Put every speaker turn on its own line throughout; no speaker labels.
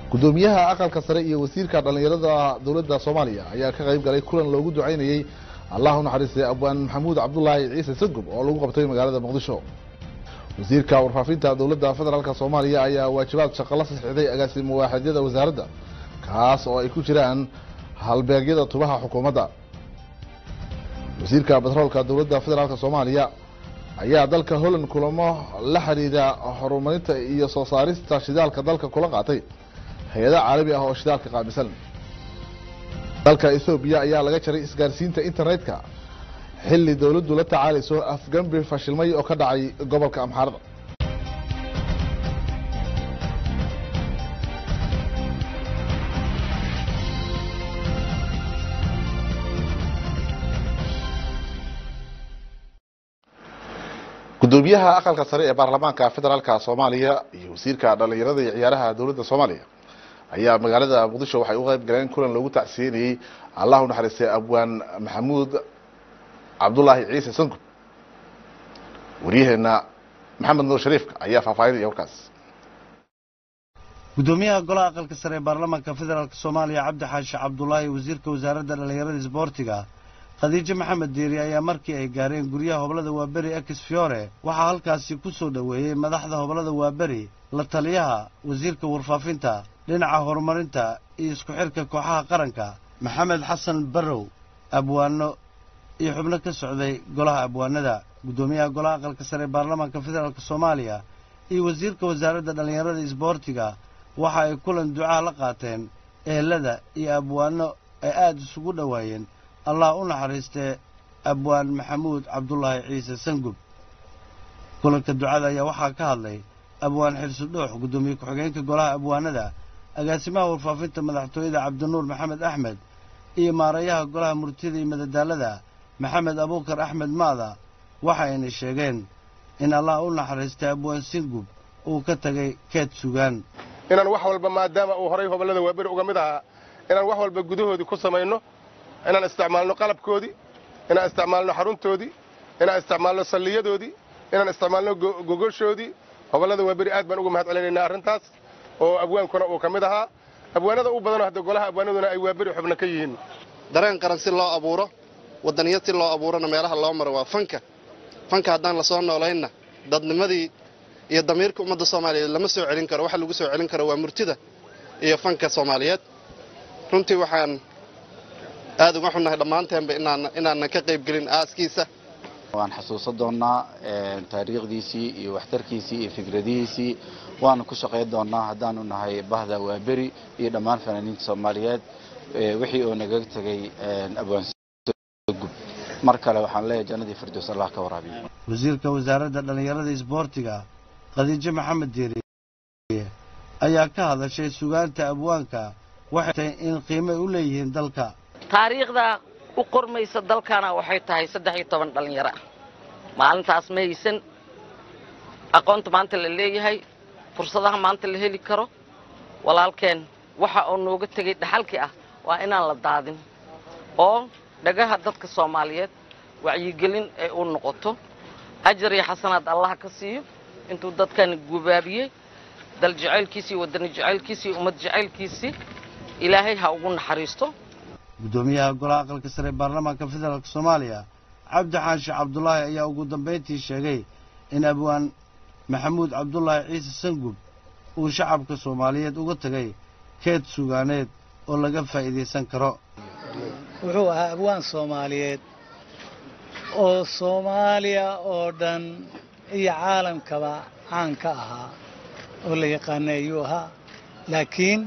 gudoomiyaha aqalka sare iyo wasiirka dhallinyarada dowladda soomaaliya ayaa ka qayb galay kulan loogu ducaynayey allah u naxariistay abwaan maxamuud cabdulaahi ciise sagub oo lagu qabtay magaalada muqdisho wasiirka warfaafinta dowladda federaalk soomaaliya ayaa waajibaad shaqo la saxiixday agaasimo waaxidyada wasaaradda kaas oo ay ku jiraan halbeegyada tubaha xukuumadda wasiirka batroolka dowladda federaalk soomaaliya ayaa dalka holland kulamo la xidhiidha horumarinta iyo soo saarista shidaalka dalka kula qaatay hay-ada caalami ah oo shidaalka qaamisan dalka ethoobiya ayaa laga jaray isgaarsiinta internetka xilli dowladdu la tacaalayso afgambi fashilmay oo ka dhacay gobolka amxaarada gudoomiyaha aqalka sare ee baarlamaanka federaalka soomaaliya iyo wasiirka dhallinyarada iyo ciyaaraha dowladda soomaaliya ayaa magaalada muqdisho waxay u qayb galeen kulan lagu tacsiyenayey allah u naxariistay abwaan maxamuud cabdulaahi ciise sangub waryaheena maxamed nuur shariifka ayaa faahfaahinaya warkaas
gudoomiyaha golaha aqalka sare ee baarlamaanka federaalk soomaaliya cabdi xaashi cabdulaahi wasiirka wasaaradda dhallinyarada isboortiga khadiijo maxamed diiri ayaa markii ay gaareen guryaha hoblada waaberi ex fiore waxaa halkaasi ku soo dhoweeyey madaxda hoblada waaberi la taliyaha wasiirka warfaafinta dhinaca horumarinta iyo isku xidhka kooxaha qaranka maxamed xasan barrow abwaano iyo xubno ka socday golaha abwaanada guddoomiyaha golaha aqalka sare ee baarlamaanka federaalk soomaaliya iyo wasiirka wasaaradda dhallinyarada isboortiga waxa ay kulan ducaa la qaateen ehelada iyo abwaano ay aada isugu dhowaayeen allah u naxariistee abwaan maxamuud cabdulaahi ciise sangub kulanka ducada ayaa waxaa ka hadlay abwaan xirsi dhuux guddoomiye ku-xigeenka golaha abwaanada agaasimaha warfaafinta madaxtooyada cabdinuur maxamed axmed iyo maarayaha golaha murtida iyo madadaalada maxamed abuukar axmed maada waxayna sheegeen in allah u naxariistay abwaan singub uu ka tegay keed sugaan
inaan wax walba maadaama uu horay hobollada waaberi uga mid ahaa inaan wax walba gudahoodii ku samayno inaan isticmaalno qalabkoodii inaan isticmaalno xaruntoodii inaan isticmaalno salliyadoodii inaan isticmaalno gogoshoodii hobollada waaberi aad baan uga mahad celinaynaa arrintaas oo abwaankuna uu ka mid ahaa abwaanada u badanoo hadda golaha abwaanaduna ay waaberi xubno ka yihiin
dareen qaran si loo abuuro waddaniyad si loo abuurona meelaha loo maro waa fanka fanka haddaan lasoo noolaynna dadnimadii iyo damiirka ummadda soomaaliyeed lama soo celin karo waxa lagu soo celin karo waa murtida iyo fanka soomaaliyeed runtii waxaan aad uga xunnahay dhammaanteenba inaanan ka qayb gelin aaskiisa
waan xasuusan doonnaa taariikhdiisii iyo waxtarkiisii iyo fikradihiisii waanu ku shaqayn doonnaa haddaanu nahay bahda waaberi iyo dhammaan fanaaniinta soomaaliyeed wixii oo nagaga tegay abwaangub mar kale waxaan leeyahay jannadii firdows allah ka waraabiyo
wasiirka wasaaradda dhallinyarada isboortiga khadiijo maxamed diiri ayaa ka hadashay sugaanta abwaanka waxay tahay in qiimay u leeyihiin dalka
taariikhda u qormaysa dalkana waxay tahay saddex iyo toban dhallinyaro ah maalintaas ma haysan aqoonta maanta la leeyahay fursadaha maanta la heli karo walaalkeen waxa uu nooga tegay dhaxalkii ah waa inaan la daadin oo dhagaha dadka soomaaliyeed wacyigelin ay u noqoto ajar iyo xasanaad allah ka siiyo intuu dadkan gubaabiyey dal jacaylkiisii wadani jacaylkiisii ummad jacaylkiisii ilaahay ha ugu naxariisto
guddoomiyaha golaha aqalka sare ee baarlamaanka federaalk soomaaliya cabdi xaashi cabdulaahi ayaa ugu dambayntii sheegay in abwaan maxamuud cabdulaahi ciise sangub uu shacabka soomaaliyeed uga tegay keed sugaaneed oo laga faa'iidaysan karo
wuxuu ahaa abwaan soomaaliyeed oo soomaaliya oo dhan iyo caalamkaba caan ka ahaa oo la yaqaana ayuu ahaa laakiin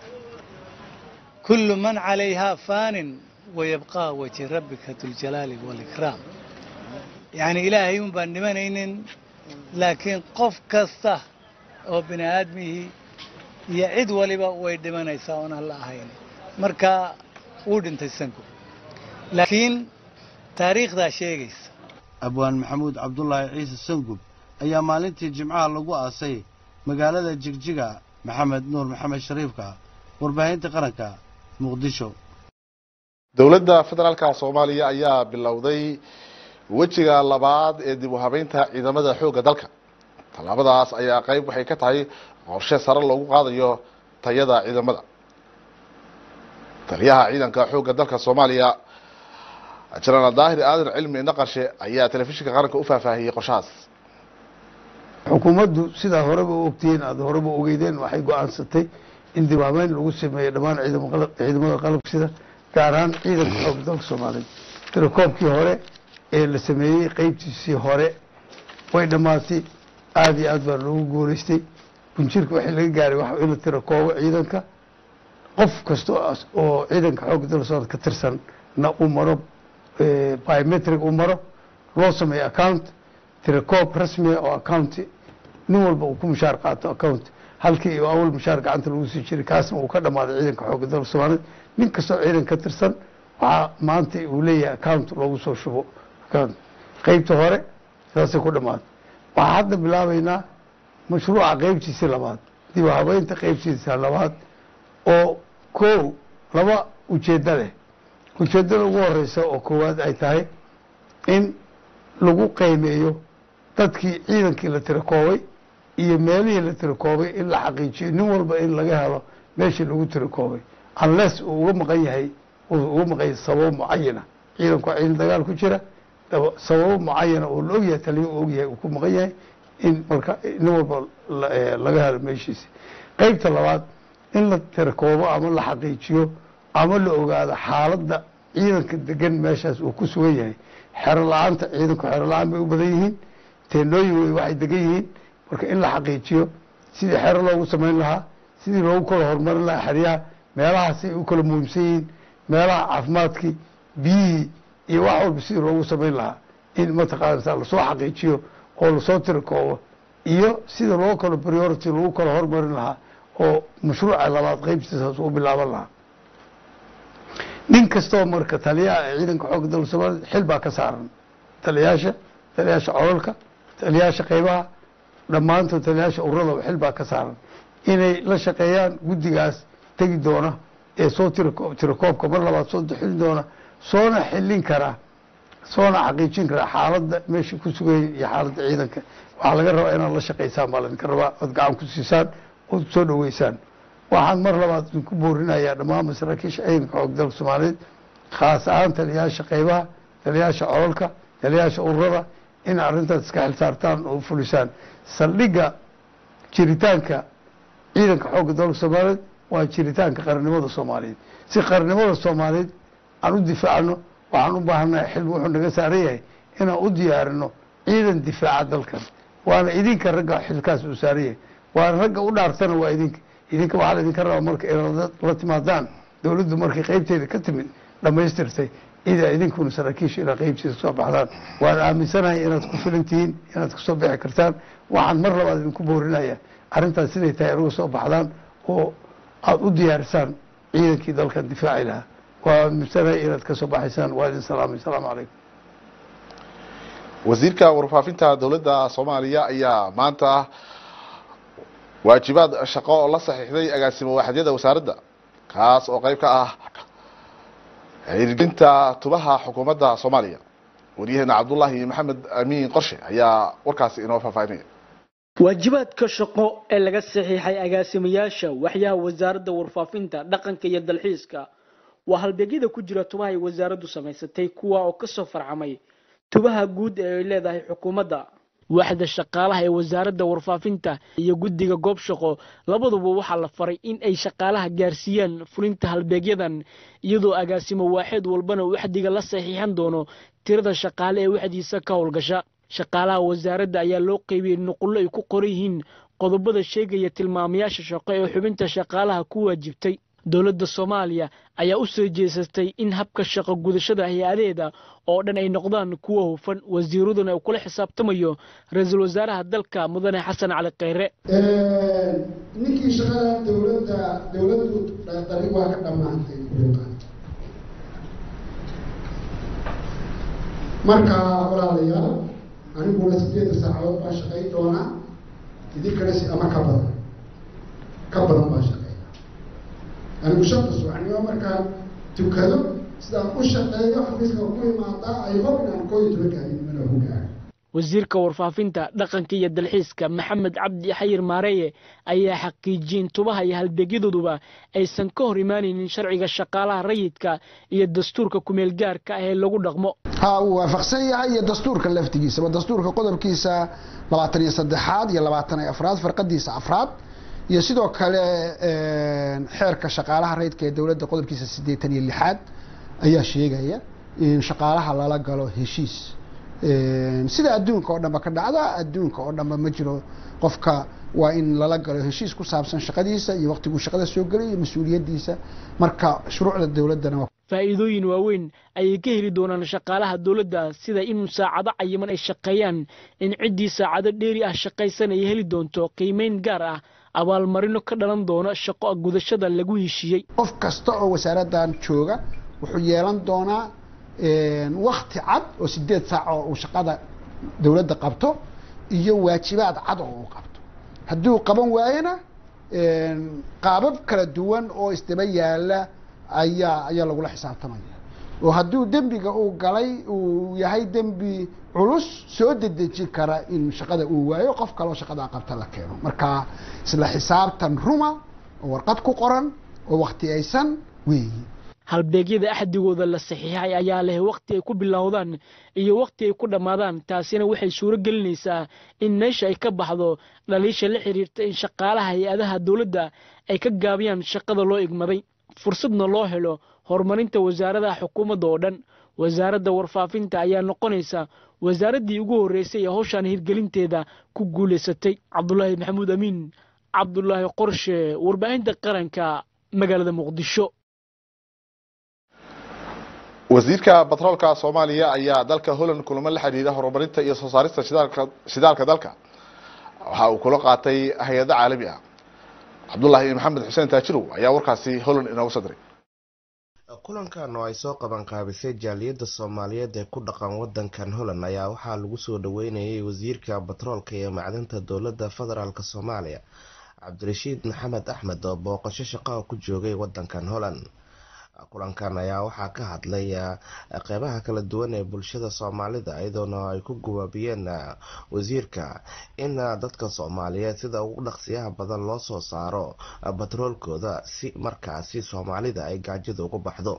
kullu man calayhaa faanin wayabqaa wajhi rabbika duljalaali waalikraam yacnii ilaahay un baan dhimanaynin laakiin qof kasta oo bini aadmihii iyo cid waliba way dhimanaysaa oon alla ahayn marka wuu dhintay sanku laakiin taariikhdaa sheegaysa
abwaan maxamuud cabdulaahi ciise sangub ayaa maalintii jimcaha lagu aasay magaalada jigjiga maxamed nuur maxamed shariifka warbaahinta qaranka muqdisho
dowladda federaalka soomaaliya ayaa bilowday wejiga labaad ee dib u habeynta ciidamada xoogga dalka tallaabadaas ayaa qayb waxay ka tahay qorshe sare loogu qaadayo tayada ciidamada taliyaha ciidanka xoogga dalka soomaaliya jenaraal daahir aadan cilmi naqashe ayaa telefishinka qaranka u faahfaahiyey qorshahaas
xukuumaddu sidaa horeba u ogtihiin aada horeba ogeydeen waxay go-aansatay in dibaameyn lagu sameeyo dhammaan ciidamada qalabsida gaar ahaan ciidanka xoogga dalka soomaaliyeed tirakoobkii hore ee la sameeyey qeybtiisii hore way dhammaatay aada iyo aad baa loogu guuleystay bunjirka waxii laga gaaray waxa in la tirakoobo ciidanka qof kasta oo ciidanka xoogga dalka soomaaliya ka tirsan na uu maro biometric uu maro loo sameeyo account tirakoob rasmiga oo account nin walba uu ku mushaar qaato account halkii uu awal mushaar gacanta lagu sii jiray kaasna uu ka dhamaaday ciidanka xoogga dalka soomaaliyeed nin kastoo ciidan ka tirsan waxaa maanta uu leeyahay account loogu soo shubo account qeybta hore saasay ku dhamaaday waxaa hadda bilaabaynaa mashruuca qeybtiisii labaad dib u habeynta qeybtiisa labaad oo ko laba ujeeddo leh ujeeddada ugu horeysa oo koowaad ay tahay in lagu qiimeeyo dadkii ciidankii la tirakoobay iyo meelihii la tirakoobay in la xaqiijiyo nin walba in laga helo meeshii lagu tirakoobay unless uu uga maqan yahay uu uga maqan yahay sababo mucayana ciidanku waa ciidan dagaal ku jira sababo mucayana oo la ogyahay taliya uu ogyahay uu ku maqan yahay in marka nin walba laga helo meeshiisi qeybta labaad in la tirakoobo ama la xaqiijiyo ama la ogaado xaaladda ciidanka degan meeshaas uu ku sugan yahay xero la-aanta ciidanku xero la-aan bay u badan yihiin teenooyin wey waxay degan yihiin marka in la xaqiijiyo sidii xero loogu samayn lahaa sidii loogu kala horumarin lahaa xeryaha meelahaasay u kala muhiimsan yihiin meelaha caafimaadkii biyihii iyo wax walba sidii loogu samayn lahaa in mataqaanasa lasoo xaqiijiyo oo lasoo tirakoobo iyo sida loo kalo priority lagu kala hormarin lahaa oo mashruuca labaad qeybtiisaas u bilaaban lahaa nin kastoo marka taliyaha ee ciidanka xoogga dalka soomaaliyed xil baa ka saaran taliyaasha taliyaasha cololka taliyaasha qeybaha dhammaantood taliyaasha ururada xil baa ka saaran inay la shaqeeyaan guddigaas tegi doona ee soo tirako tirakoobka mar labaad soo xilin doona soona xilin karaa soona xaqiijin karaa xaaladda meesha ku sugayay iyo xaaladda ciidanka waxaa laga rabaa inaad la shaqaysaan baa laydinka rabaa ood gacan ku siisaan ood soo dhaweysaan waxaan mar labaad idinku boorinayaa dhammaan masaraakiisha ciidanka xoog dalka soomaaliyeed khaas ahaan taliyaasha qeybaha taliyaasha cololka taliyaasha ururada in arrintaas iska xilsaartaan oo fulisaan saldhigga jiritaanka ciidanka xoogga dalka soomaaliyeed waa jiritaanka qarannimada soomaaliyeed si qarannimada soomaaliyeed aan u difaacno waxaan u baahannahay xil wuxuu naga saaran yahay inaan u diyaarino ciidan difaaca dalkan waana idinka ragga xilkaas uu saaran yahay waana ragga u dhaartana waa idinka idinka waxaa laydinka rabaa marka inaad la timaadaan dowladdu markay qeybteeda ka timid dhammaystirtay idaa idinkuna saraakiisha inaa qeybteeda soo baxdaan waan aaminsanahay inaad ku filan tihiin inaad kasoo bixi kartaan waxaan mar labaad idinku boorinaya arrintaas siday tahay inaga soo baxdaan oo aada u diyaarisaan ciidankii dalkan difaaci lahaa waa aaminsanahay inaad kasoo baxaysaan waa idin salaamay asalaamu calaykum
wasiirka warfaafinta dowladda soomaaliya ayaa maanta waajibaad shaqo oo la saxiixday agaasimo waaxadyada wasaaradda kaas oo qeyb ka ah hirgelinta tubaha xukuumadda soomaaliya waryaheena cabdullaahi maxamed amiin qorshe ayaa warkaasi inoo faahfaahinaya
waajibaadka shaqo ee laga saxiixay agaasimayaasha waxyaha wasaaradda warfaafinta dhaqanka iyo dalxiiska waa halbeegyada ku jira tubaha ay wasaaraddu samaysatay kuwa oo kasoo farcamay tubaha guud ee ay leedahay xukuumadda waaxda shaqaalaha ee wasaaradda warfaafinta iyo guddiga goob shaqo labaduba waxaa la faray in ay shaqaalaha gaarsiiyaan fulinta halbeegyadan iyadoo agaasimo waaxeed walbana waxdiga la saxiixan doono tirada shaqaale ee waxdiisa ka howlgasha shaqaalaha wasaaradda ayaa loo qeybiyey nuqullo ay ku qoran yihiin qodobada sheegaya tilmaamayaasha shaqo ee xubinta shaqaalaha ku waajibtay dowladda soomaaliya ayaa u soo jeesatay in habka shaqo gudashada hay-adeeda oo dhan ay noqdaan kuwa hufan wasiiraduna uu kula xisaabtamayo ra-iisul wasaaraha dalka mudane xasan cali kheyre
ninkii shaqada dowladda dowladdu dhaqdari waa ka dhammaantay marka walaalayaal aniguna sideeda saacadood baa shaqayn doonaa idinkana si ama ka badan ka badan baa shaqeeya anigu shanta subaxnimo markaan tukado sidaan u shaqeeyo xafiiska ku imaadaa ay hob inaan koo iyo tobanka habeenimana ku gaaro
wasiirka warfaafinta dhaqanka iyo dalxiiska maxamed cabdi xayir maareeye ayaa xaqiijiyey in tubaha iyo halbeegyadooduba aysan ka hor imaanaynin sharciga shaqaalaha rayidka iyo dastuurka kumeel gaarka ah ee lagu dhaqmo
ha uu waafaqsan yahay iyo dastuurka laftigiisaba dastuurka qodobkiisa labaatan iyo saddexaad iyo labaatan iyo afraad farqadiisa afraad iyo sidoo kale xeerka shaqaalaha rayidka ee dowladda qodobkiisa siddeetan iyo lixaad ayaa sheegaya in shaqaalaha lala galo heshiis sida adduunka oo dhanba ka dhacda adduunka oo dhanba ma jiro qofka waa in lala galo heshiis ku saabsan shaqadiisa iyo waqtiguu shaqada soo gelay iyo mas-uuliyaddiisa marka shuruucda dowladdana
faa'iidooyin waaweyn ayay ka heli doonaan shaqaalaha dowladda sida in saacado cayiman ay shaqeeyaan in ciddii saacado dheeri ah shaqaysan ay heli doonto qiimeyn gaar ah abaalmarino ka dhalan doona shaqo gudashada lagu heshiiyey
qof kasta oo wasaaraddan jooga wuxuu yeelan doonaa wakti cad oo sideed saac oo uu shaqada dowladda qabto iyo waajibaad cad oo uu qabto hadduu qaban waayena qaabab kala duwan oo isdaba yaala ayaa ayaa lagula xisaabtamaya oo hadduu dembiga uu galay uu yahay dembi culus soo dedejin kara in shaqada uu waayo qof kaloo shaqadaa qabta la keeno marka isla xisaabtan ruma oo warqad ku qoran oo wakhtiyaysan weeyi
halbeegyada axdigooda la saxiixay ayaa leh wakhti ay ku bilowdaan iyo wakhti ay ku dhammaadaan taasina waxay suuro gelinaysaa in meesha ay ka baxdo dhaliisha la xiriirta in shaqaalaha hay-adaha dowladda ay ka gaabiyaan shaqada loo igmaday fursadna loo helo horumarinta wasaaradaha xukuumadda oo dhan wasaaradda warfaafinta ayaa noqonaysa wasaaraddii ugu horreysay ee howshaan hirgelinteeda ku guulaysatay cabdulaahi maxamuud amiin cabdulaahi qorshe warbaahinta qaranka magaalada muqdisho
wasiirka batroolka soomaaliya ayaa dalka holland kulamo la xidhiidha horumarinta iyo soo saarista shidaalka shidaalka dalka waxa uu kula qaatay hay-ado caalami ah cabdullaahi maxamed xuseen taajirow ayaa warkaasi holland inooga soo diray
kulankan oo ay soo qaban qaabisay jaaliyadda soomaaliyeed ee ku dhaqan wadankan holland ayaa waxaa lagu soo dhaweynayay wasiirka batroolka iyo macdanta dowladda federaalk soomaaliya cabdirashiid maxamed axmed oo booqasho shaqaha ku joogay wadankan holland kulankan ayaa waxaa ka hadlay qeybaha kala duwan ee bulshada soomaalida iyadoona ay ku gawaabiyeen wasiirka in dadka soomaaliyeed sida ugu dhaqsiyaha badan loo soo saaro batroolkooda si markaasi soomaalida ay gaajada uga baxdo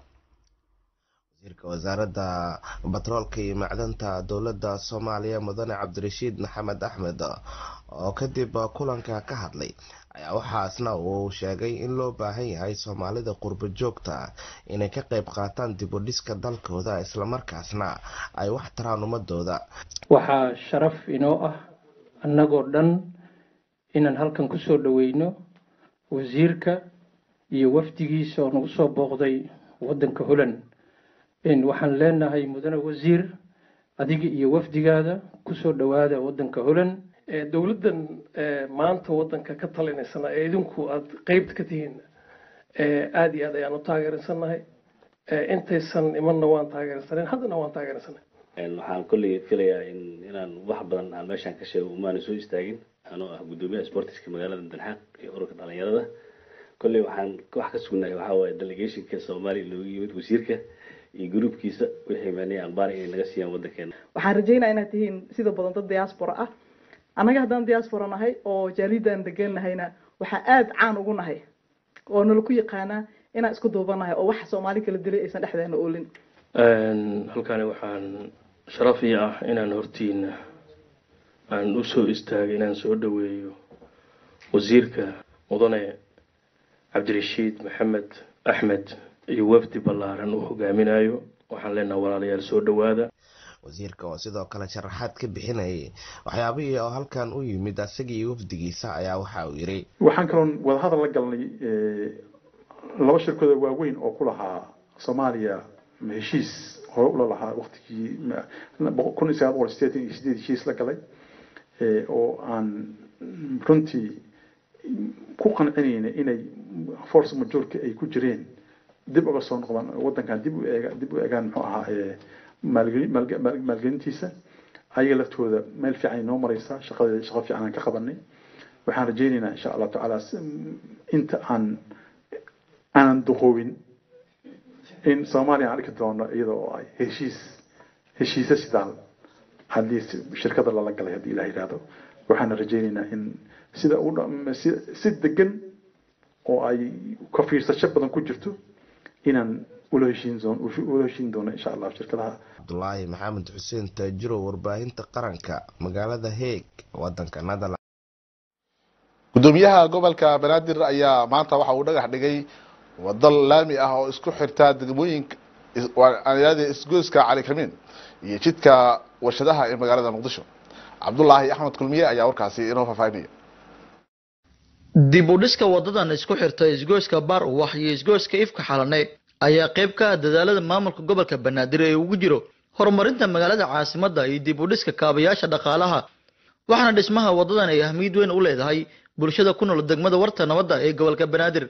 wasiirka wasaaradda batroolka iyo macdanta dowladda soomaaliya mudane cabdirashiid maxamed axmed oo kadib kulanka ka hadlay ayaa waxaasna uu sheegay in loo baahan yahay soomaalida qurbo joogta inay ka qeyb qaataan dib u dhiska dalkooda islamarkaasna ay wax taraan ummadooda
waxaa sharaf inoo ah annagoo dhan inaan halkan kusoo dhaweyno wasiirka iyo wafdigiisa oo nagu soo booqday wadanka holland waxaan leenahay mudane wasiir adiga iyo wafdigaada kusoo dhawaada wadanka holland
dowladdan maanta wadanka ka talinaysana ee idinku aada qeybta ka tihiin aada iyo aad ayaan u taageersannahay intaysan imanna waan taageersanen haddana waan taageersanay
waxaan kolley filayaa in inaan wax badan aan meeshaan ka sheego umaana soo istaagin anoo ah guddoomiyaha sportiska magaalada danxaaq iyo ururka dhalinyarada kolley waxaan wax ka sugnahay waxaa waaye delegationka soomaaliya loogu yimid wasiirka iyo gruubkiisa wixii mani anbaari inay naga siiyaan wadankeena
waxaan rajeynaya inaad tihiin sida badan dad diaspora ah annaga haddaan diaspora nahay oo jaalidan degan nahayna waxaa aada caan ugu nahay oo nala ku yaqaanaa inaan isku duubanahay oo waxa soomaali kala dilay aysan dhexdeena oolin
halkani waxaan sharaf ii ah inaan hortiina aan usoo istaagay inaan soo dhaweeyo wasiirka mudane cabdirashiid maxamed axmed iyo wafdi ballaaran uu hogaaminayo waxaan leenaha walaalayaal soo dhawaada
wasiirka oo sidoo kale sharaxaad ka bixinayay waxyaabihii oo halkan u yimid isaga iyo wafdigiisa ayaa waxa uu yiri
waxaan kaloon wadahadal la galnay laba shirkooda waaweyn oo ku lahaa soomaaliya heshiis hore ula lahaa waktigii kun iyo sagaal boqol sideetan iyo sideed heshiis la galay oo aan runtii ku qancinayna inay force majorka ay ku jireen dib uga soo noqdaan wadankan dib u eega dib u eegaan muxuu ahaa maalgelintiisa ayaga laftooda meel fiican inoo mareysa shaqadeeda shaqo fiican aan ka qabanay waxaan rajeynaynaa insha allahu tacaala inta aan aanan duqoobin in soomaaliya aan arki doono iyada oo ay heshiis heshiise sidaal haddii si- shirkada lala galay haddii ilaah yidhaahdo waxaana rajaynaynaa in sida u dha- si si degan oo ay ka fiirsasho badan ku jirto inaan ula heshiin doon- ula heshiin doono insha allah shirkadaha
cabdulaahi maxamed xuseen taajiro warbaahinta qaranka magaalada heeg wadanka netherland
gudoomiyaha gobolka banaadir ayaa maanta waxa uu dhagax dhigay wado laami ah oo isku xirta degmooyinka is- waa- aan yidhahde isgoyska cali kamiin iyo jidka warshadaha ee magaalada muqdisho cabdulaahi axmed kulmiye ayaa warkaasi inoo faahfaahinaya
dib u dhiska wadadan isku xirta isgoyska baar uwax iyo isgoyska ifka xalane ayaa qayb ka ah dadaalada maamulka gobolka banaadir ee ugu jiro horumarinta magaalada caasimadda iyo dib u dhiska kaabayaasha dhaqaalaha waxaana dhismaha wadadan ay ahmiyad weyn u leedahay bulshada ku nool degmada warta nabadda ee gobolka banaadir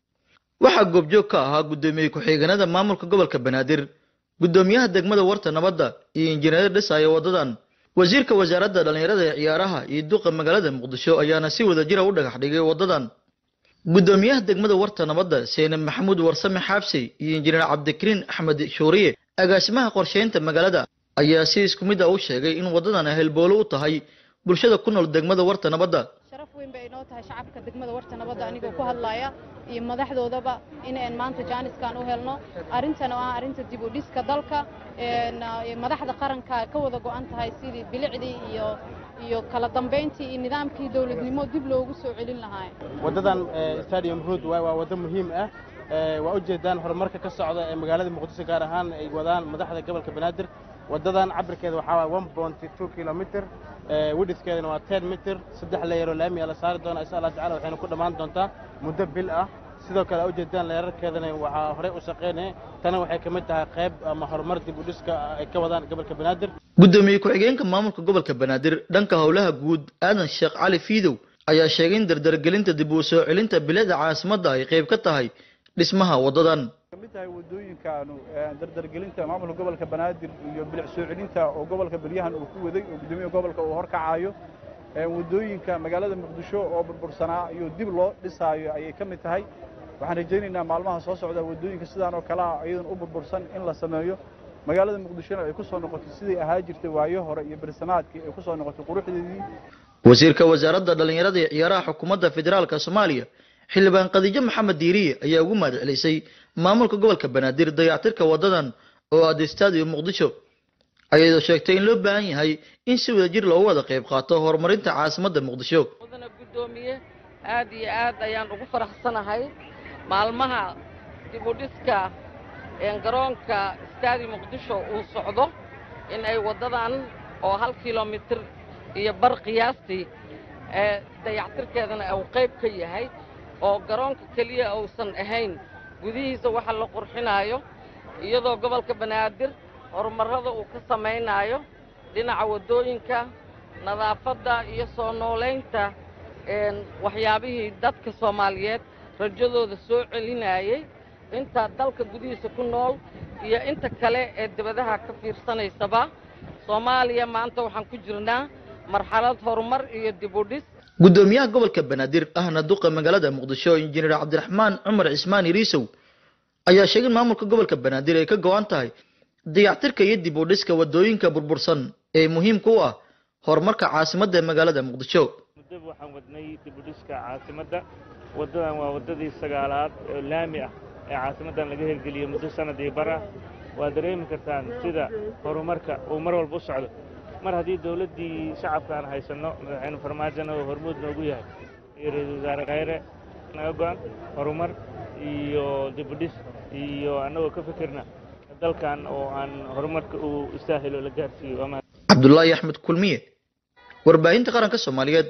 waxaa goobjoog ka ahaa gudoomiye ku-xigeenada maamulka gobolka banaadir gudoomiyaha degmada warta nabadda iyo injineer dhisaya wadadan wasiirka wasaaradda dhallinyarada ee ciyaaraha iyo duqa magaalada muqdisho ayaana si wada jira u dhagax dhigay wadadan gudoomiyaha degmada warta nabadda seene maxamuud warsame xaabsi iyo injineer cabdikariin axmed shuuriye agaasimaha qorsheynta magaalada ayaa si isku mid ah u sheegay in wadadan ay halboolo u tahay bulshada ku nool degmada warta nabadda
sharaf weyn bay inoo tahay shacabka degmada warta nabadda anigoo ku hadlaya iyo madaxdoodaba inaan maanta jaaniskan u helno arrintan oo ah arrinta dib u dhiska dalka een, ah, madaxda qaranka ka wada go'an tahay sidii bilicdii iyo iyo kala dambeyntii iyo nidaamkii dowladnimo dib loogu soo celin lahaa
wadadan eh, stadium road waay waa wado muhiim ah Eh, waa ujeedaan horumarka ka socda ee magaalada muqdisho gaar ahaan ay wadaan madaxda gobolka banaadir wadadan cabirkeeda waxaa waay one point two kilomitr widiskeedana waa ten mitr saddex leeyaroo laami la saari doona insha allah tacala waxayna ku dhammaan doontaa muddo bil ah sidoo kale ujeedaan leerarkeedana waxaa horey u shaqeynaya tana waxay ka mid tahay qayb ama horumar dib u dhiska ay ka wadaan gobolka banaadir
gudoomiye ku-xigeenka maamulka gobolka banaadir dhanka howlaha guud aadan sheekh cali fiidow ayaa sheegay in dardargelinta dib u soo celinta bilicda caasimadda ay qayb ka tahay dhismaha wadadan
kamid tahay wadooyinkaanu ee dardargelinta maamulka gobolka banaadir iyo bilic soo celinta oo gobolka beryahan uu ku waday oo gudoomiyaha gobolka uu horkacayo ee wadooyinka magaalada muqdisho oo burbursanaa iyo dib loo dhisaayo ayay ka mid tahay waxaan rajaynaynaa maalmaha soo socda wadooyinka sidaan oo kale ah iyadan u burbursan in la sameeyo magaalada muqdishona ay ku soo noqoto sidai ahaa jirtay waayo hore iyo bersamaadkii ay ku soo noqotay quruxdeedii
wasiirka wasaaradda dhallinyarada iyo ciyaaraha xukuumadda federaalka soomaaliya xildhibaan khadiijo maxamed diiriye ayaa ugu mahad celisay maamulka gobolka banaadir dayactirka wadadan oo aada stadium muqdisho ayadoo sheegtay in loo baahan yahay in si wada jir loogu wada qayb qaato horumarinta caasimadda muqdisho
mudana guddoomiye aad iyo aad ayaan ugu faraxsanahay maalmaha dib u dhiska een garoonka staadi muqdisho uu socdo in ay waddadan oo hal kilomitir iyo bar qiyaastii ee dayactirkeedana uu qayb ka yahay oo garoonka keliya uusan ahayn gudihiisa waxa la qurxinaayo iyadoo gobolka banaadir horumarrada uu ka samaynaayo dhinaca waddooyinka nadaafadda iyo soo noolaynta een waxyaabihii dadka soomaaliyeed rajadooda soo celinayay inta dalka gudihiisa ku nool iyo inta kale ee dibadaha ka fiirsanaysaba soomaaliya maanta waxaan ku jirnaa marxalad horumar iyo dib u dhis
gudoomiyaha gobolka banaadir ahna duqa magaalada muqdisho injineer cabdiraxmaan cumar cismaan iriisow ayaa sheegay in maamulka gobolka banaadir ay ka go-an tahay dayactirka iyo dib u dhiska wadooyinka burbursan ee muhiimka u ah horumarka caasimadda ee magaalada muqdisho
muddo waxaan wadnay dib u dhiska caasimadda waddadan waa waddadii sagaalaad oo laami ah ee caasimaddan laga hirgeliyey muddo sanad iyo bar ah waa dareemi kartaan sida horumarka uu mar walba u socdo mar haddii dowladdii shacabka aan haysanno madaxweyne farmaajona oo hormuud noogu yahay iyo ra-iisul wasaare khayre naga go-an horumar iyo dib u dhis iyo annagoo ka fikirna dalkan oo aan horumarka uu istaahilo la gaarsiiyo waa mahad
cabdulaahi axmed kulmiye warbaahinta qaranka soomaaliyeed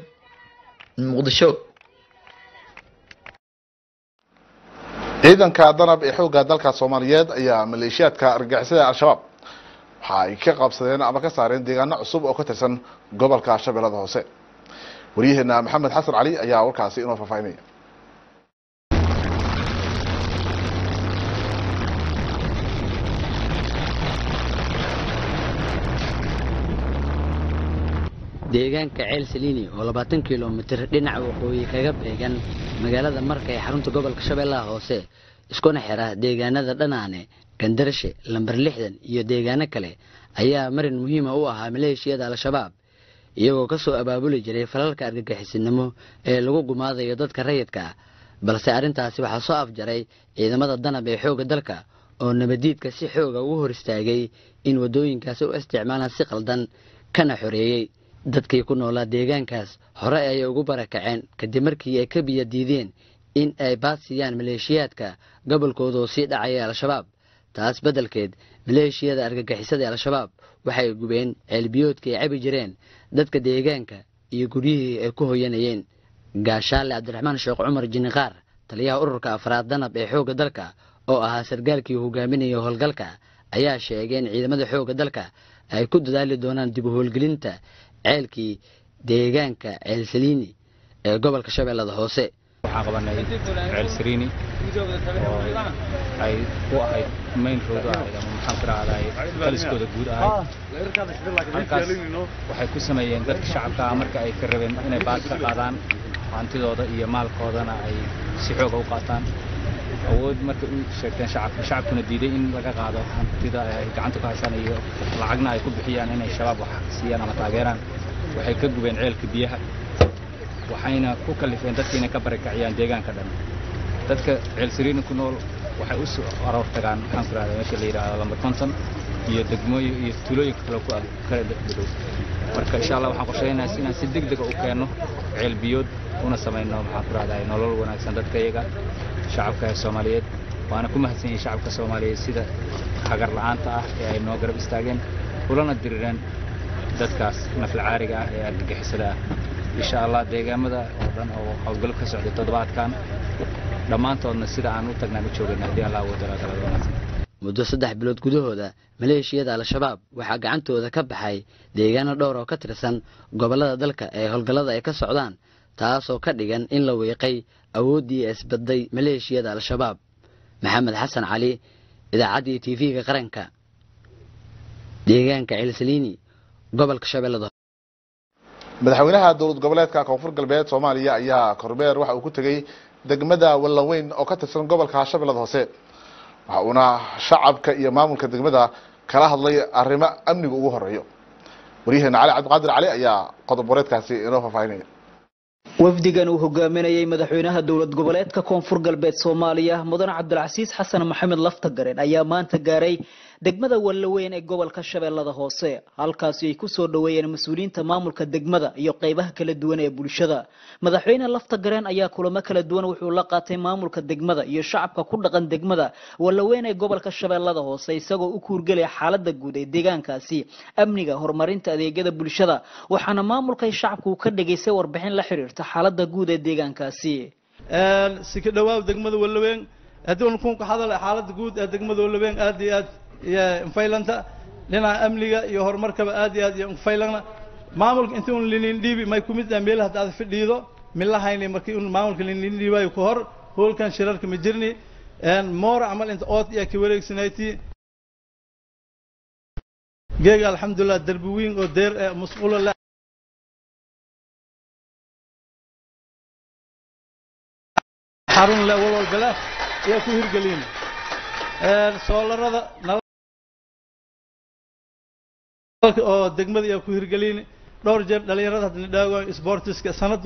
muqdisho
ciidanka danab ee xoogga dalka soomaaliyeed ayaa maleeshiyaadka argagixisada al-shabaab waxa ay ka qabsadeen ama ka saareen deegaano cusub oo ka tirsan gobolka shabeellada hoose waryaheena maxamed xasan cali ayaa warkaasi inoo faahfaahinaya
deegaanka ceel saliini oo labaatan kilomitir dhinaca waqooyi kaga beegan magaalada marka ee xarunta gobolka shabeellaha hoose iskuna xira deegaanada dhanaane gandarshe lamber lixdan iyo deegaano kale ayaa marin muhiima u ahaa maleeshiyada al-shabaab iyagoo ka soo abaabuli jiray falalka argagixisinimo ee lagu gumaadayo dadka rayidka ah balse arrintaasi waxaa soo afjaray ciidamada danab ee xoogga dalka oo nabadiidka si xooga ugu hor istaagay in waddooyinkaasi u isticmaalaan si qaldan kana xoreeyey dadkii ku noolaa deegaankaas hore ayay ugu barakaceen kadib markii ay ka biyo diideen in ay baadsiiyaan maleeshiyaadka gobolkooda oo sii dhacaya al-shabaab taas beddelkeed maleeshiyada argagixisada ee al-shabaab waxay gubeen ceelbiyoodka ay cabi jireen dadka deegaanka iyo guryihii ay ku hoyanayeen gaashaale cabdiraxmaan sheekh cumar jiniqaar taliyaha ururka afraad danab ee xoogga dalka oo ahaa sargaalkii hogaaminaya howlgalka ayaa sheegay in ciidamada xoogga dalka ay ku dadaali doonaan dib u howlgelinta ceelkii deegaanka ceelsaliini ee gobolka shabeellada hoose
waxaan qabanay ceel sariini oo ay u ahayd main road u ahayd ama maxaan ku rahday taliskooda guud ahayd halkaas waxay ku sameeyeen dadka shacabka ah marka ay ka rabeen inay baad ka qaadaan hantidooda iyo maalkoodana ay si xooga u qaataan awood markay u sheegteen shacabka shacabkuna diiday in laga qaado hantida ay gacanta ku haysaan iyo lacagna ay ku bixiyaan inay shabaab wax siiyaan ama taageeraan waxay ka gubeen ceelka biyaha waxayna ku kalifeen dadka inay ka barakaciyaan deegaanka dhan dadka ceelsariini ku nool waxay u soo aroor tagaan maxaan ku rahdaa meesha la yidhaahdo lambar konton iyo degmooyin iyo tuulooyinka kale ku kala dhow marka insha allah waxaan qorshaynayaa inaan si deg dega u keenno ceel biyood una samayno maxaan ku rahdaa nolol wanaagsan dadka iyaga shacabka ee soomaaliyeed waana ku mahadsan yihin shacabka soomaaliyeed sida hagar la'aanta ah ee ay noo garab istaageen ulana dirireen dadkaas naflacaariga ah ee argagixisada ah insha allah deegaamada oo dhan oo howlgallo ka socday toddobaadkan dhammaantoodna sida aan u tagnaan u joogayna haddii allah wadala dalada wanaagsan
muddo saddex bilood gudahooda maleeshiyada al-shabaab waxaa gacantooda ka baxay deegaano dhowr oo ka tirsan gobollada dalka ee howlgallada ay ka socdaan taasoo ka dhigan in la wiiqay awooddii isbadday maleeshiyada al-shabaab maxamed xasan cali idaacaddii tv-ga qaranka deegaanka ceelsaliini gobolka shabeellada
madaxweynaha dowlad goboleedka koonfur galbeed soomaaliya ayaa korbeer waxa uu ku tegey degmada wallaweyn oo ka tirsan gobolka shabeellada hoose waxa uuna shacabka iyo maamulka degmada kala hadlay arrimo amniga ugu horeeyo waryaheena cali cabdiqaadir cali ayaa qodob wareedkaasi inoo faahfaahinaya
wafdigan uu hogaaminayay madaxweynaha dowlad goboleedka koonfur galbeed soomaaliya mudane cabdilcasiis xasan maxamed laftagaren ayaa maanta gaaray degmada wallaweyn ee gobolka shabeellada hoose halkaasi ay kusoo dhoweeyeen mas-uuliyiinta maamulka degmada iyo qeybaha kala duwan ee bulshada madaxweyne laftagareen ayaa kulamo kala duwan wuxuu la qaatay maamulka degmada iyo shacabka ku dhaqan degmada wallaweyn ee gobolka shabeellada hoose isagoo u kuurgelaya xaalada guud ee deegaankaasi amniga horumarinta adeegyada bulshada waxaana maamulkay shacabku ka dhegaystay warbixin la xiriirta xaalada guud ee deegaankaasi
si ka dhawaaw degmada wallaweyn haddii un kun ka hadal xaalada guud ee degmada wallaweyn aad iyo aad iyo infaylanta dhinaca amniga iyo horumarkaba aad iyo aad iyo infaylana maamulka intii un linin dhiibi may kumid ah meelaha hadda aad fidhiido milahayni markii un maamulka linin dhiibayo ku hor hoolkan shirarka ma jirni moora camal inta ood iyo ka wareegsanayti geega alxamdulilah derbi weyn oo deer ee musqulo la xarun le walwalbale ayaa ku hirgelin soolarada oo degmada ayaa ku hirgelin dhowr jeer dhalinyarada hadda nidhaago sportiska sanad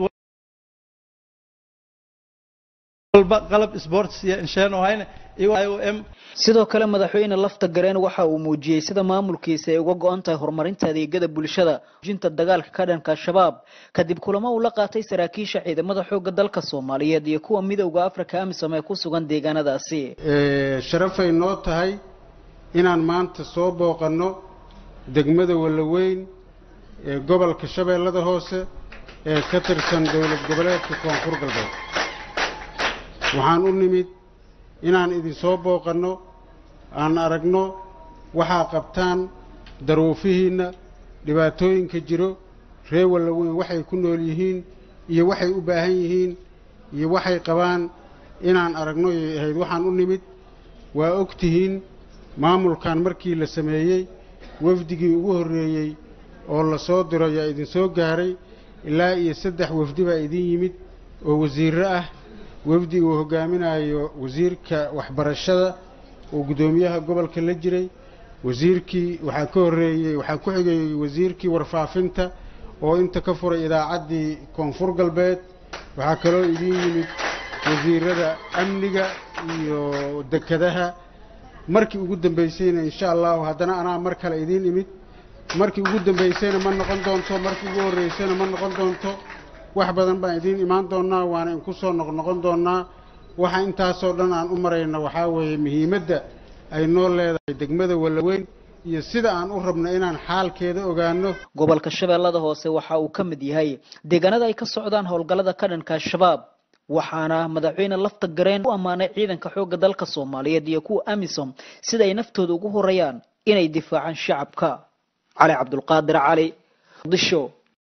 walba qalab sports iyo insheen oo hayna iyagoo m
sidoo kale madaxweyne lafta gareen waxa uu muujiyey sida maamulkiisa ay uga go-an tahay horumarinta adeegyada bulshada jinta dagaalka ka dhanka al-shabaab kadib kulamo uu la qaatay saraakiisha ciidamada xoogga dalka soomaaliyeed iyo kuwa midowda africa amisom ee ku sugan deegaanadaasi
sharafay noo tahay inaan maanta soo booqanno degmada wallaweyn ee gobolka shabeellada hoose ee ka tirsan dowlad goboleedka koonfur galbeed waxaan u nimid inaan idinsoo booqanno aan aragno waxaa qabtaan daruufihiinna dhibaatooyinka jiro reer wallaweyn waxay ku nool yihiin iyo waxay u baahan yihiin iyo waxay qabaan inaan aragno yay ahayd waxaan u nimid waa og tihiin maamulkan markii la sameeyey wafdigii ugu horreeyey oo la soo diro ayaa idinsoo gaaray ilaa iyo saddex wafdi baa idin yimid oo wasiirro ah wafdi uu hogaaminayo wasiirka waxbarashada oo guddoomiyaha gobolka la jiray wasiirkii waxaa ka horreeyey waxaa ku xigayey wasiirkii warfaafinta oo inta ka furay idaacaddii koonfur galbeed waxaa kaloo idiin yimid wasiirada amniga iyo dekedaha markii ugu dambaysayna insha allahu haddana anaa mar kale idiin imid markii ugu dambaysayna ma noqon doonto markii ugu horreysayna ma noqon doonto wax badan baan idiin imaan doonaa waana inku soo noqnoqon doonaa waxa intaasoo dhan aan u marayno waxaa weeye muhiimadda ay noo leedahay degmada wallaweyn iyo sida aan u rabno inaan xaalkeeda ogaano
gobolka shabeellada hoose waxa uu ka mid yahay deegaanada ay ka socdaan howlgallada ka dhanka al-shabaab waxaana madaxweyne lafta gareen u ammaanay ciidanka xoogga dalka soomaaliyeed iyo kuwa amisom sida ay naftooda ugu horreeyaan inay difaacaan shacabka cali cabdulqaadir cali muqdisho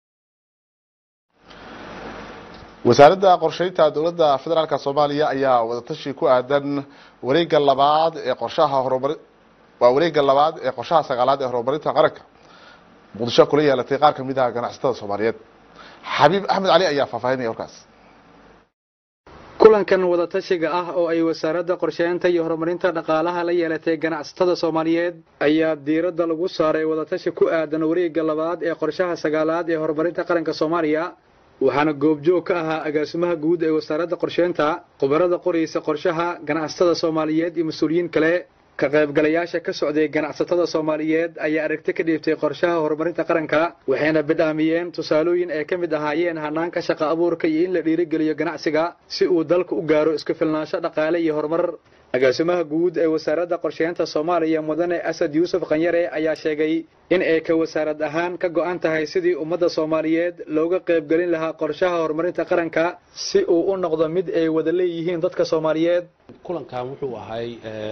wasaaradda qorsheynta dowladda federaalk soomaaliya ayaa wadatashi ku aadan wareega labaad ee qorshaha horumari waa wareega labaad ee qorshaha sagaalaad ee horumarinta qaranka muqdisho kula yeelatay qaar kamid ah ganacsatada soomaaliyeed xabiib axmed cali ayaa faahfaahinaya warkaas
kulankan wadatashiga ah oo ay wasaaradda qorsheynta iyo horumarinta dhaqaalaha la yeelatay ganacsatada soomaaliyeed ayaa diiradda lagu saaray wadatashi ku aadan wareegga labaad ee qorshaha sagaalaad ee horumarinta qaranka soomaaliya waxaana goobjoog ka ahaa agaasimaha guud ee wasaaradda qorsheynta khubarada qoraysa qorshaha ganacsatada soomaaliyeed iyo mas-uuliyiin kale ka qaybgalayaasha ka socday ganacsatada soomaaliyeed ayaa aragti ka dhiibtay qorshaha horumarinta qaranka waxayna bidhaamiyeen tusaalooyin ay ka mid ahaayeen hanaanka shaqa abuurka iyo in la dhiirigeliyo ganacsiga si uu dalka u gaaro isku filnaansho dhaqaale iyo horumar agaasimaha guud ee wasaaradda qorsheynta soomaaliya mudane asad yuusuf khanyare ayaa sheegay in ay ka wasaarad ahaan ka go'an tahay sidii ummadda soomaaliyeed looga qaybgelin lahaa qorshaha horumarinta qaranka si uu u noqdo mid ay wada leeyihiin dadka soomaaliyeed
kulankan wuxuu ahay